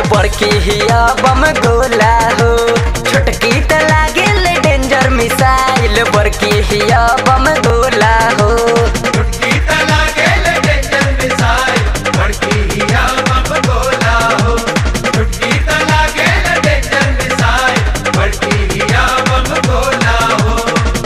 बड़की हिया बम गोला हो छोटकी त लागेल डेंजर मिसाइल बड़की हिया बम गोला हो छुटकी तला गेल डेंजर मिसाइल बड़की हिया बम गोला हो छुटकी तला गेल डेंजर मिसाइल बड़की हिया बम गोला हो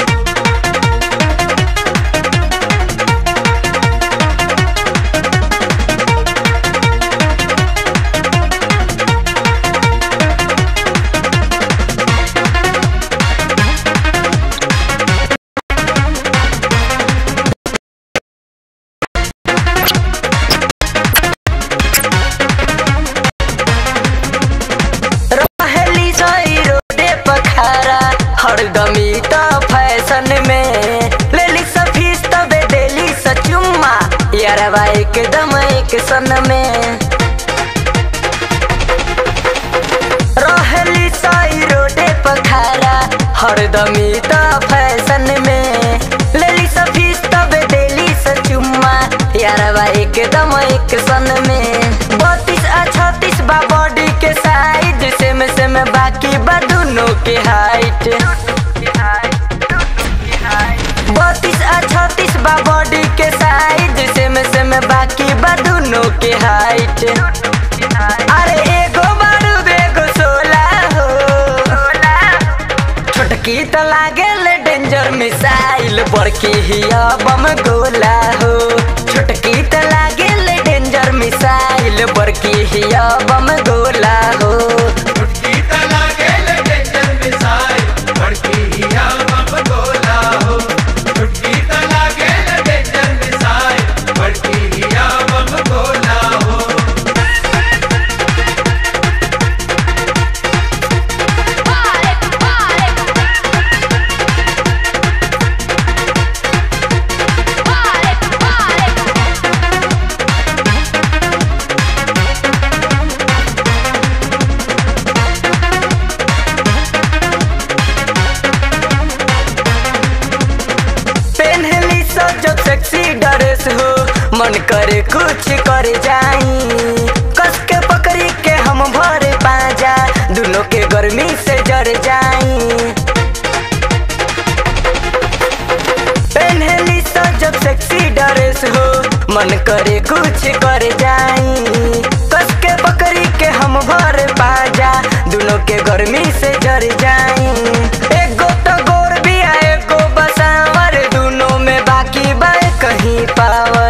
रहेली सही रोडे पखारा हरदमी त फैशन में लेली सफीस तबे देली सचुम्मा यारवा एकदम एक सन में रहेली सही रोडे पखारा हरदमी त फैशन में लेली सफीस तबे देली सचुम्मा यारवा एकदम एक सन में बत्तीस आ छत्तीस बा बॉडी के साइज सेम सेम बाकी बा दोनों के हाइट बत्तीस आ छत्तीस बा बॉडी के साइज सेम सेम बाकी बा दोनों के हाइट अरे एगो बारूद एगो सोला हो छोटकी त लागेल डेंजर मिसाइल बड़की हिया बम गोला हो छोटकी त लागेल डेंजर मिसाइल बड़की हिया बम गोला हो छुटकी तला गेल डेंजर मिसाइल बड़की हिया बम गोला हो छुटकी तला गेल डेंजर मिसाइल बड़की हिया बम गोला हो पहनली सो जब सेक्सी ड्रेस हो मन करे कुछ कर जाई कस के पकड़ी के हम भरे पाजा दोनों के गर्मी से जर जाई पहनली सो जब सेक्सी ड्रेस हो मन करे कुछ कर जाई कस के पकड़ी के हम भर पाजा दोनों के गर्मी से जर जाई एगो तो गोर भी है एगो बसावर दोनों में बाकी बा कहीं पावर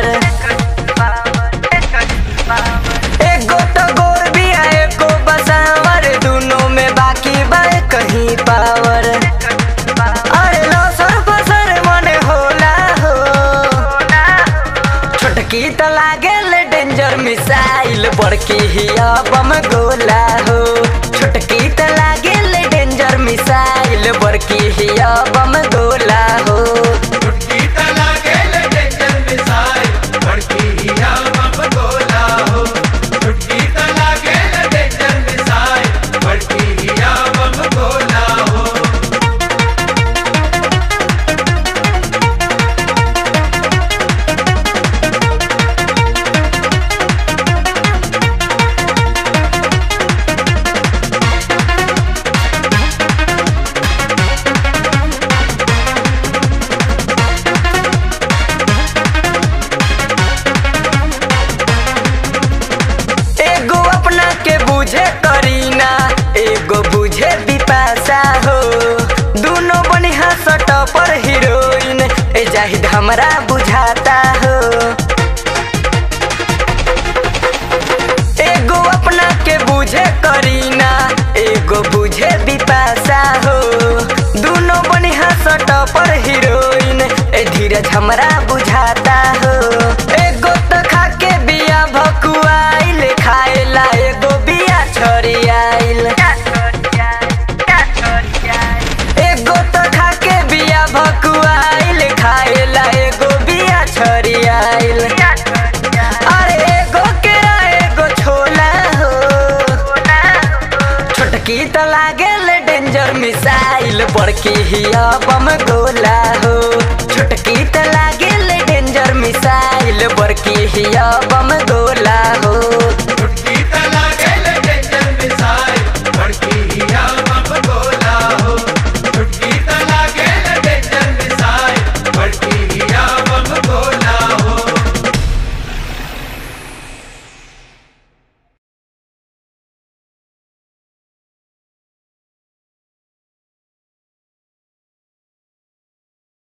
एगो तो गोर भी है एगो बसावर दोनों में बाकी बा कहीं पावर अरे लसर फसर मने होला हो छोटकी त लागेल डेंजर मिसाइल बड़की हिया बम गोला हो छोटकी त लागेल डेंजर मिसाइल बड़की हिया बम गोला हो छुटकी तला गेल डेंजर मिसाइल बड़की हिया बम गोला हो छुटकी तला गेल डेंजर मिसाइल बड़की हिया बम गोला हो एगो अपना के बुझे करीना एगो बुझे बिपाशा हो दोनों बनिहा सट पर हीरोइन ए जाहिद हमरा बुझाता हो एगो अपना के बुझे करीना एगो बुझे बिपाशा हो दोनों बनिहा सट पर हीरोइन ए धीरज हमरा बुझाता हो एगो तो खा के बिया भकुआइल खाएला एगो बिया छरियाइल एगो तो खा के बिया भकुआइल खाएला एगो बिया छरियाइल अरे एगो केरा एगो छोला हो छोटकी त लागेल डेंजर मिसाइल बड़की हिया बम गोला हो छोटकी त लागेल डेंजर मिसाइल बड़की हिया बम गोला हो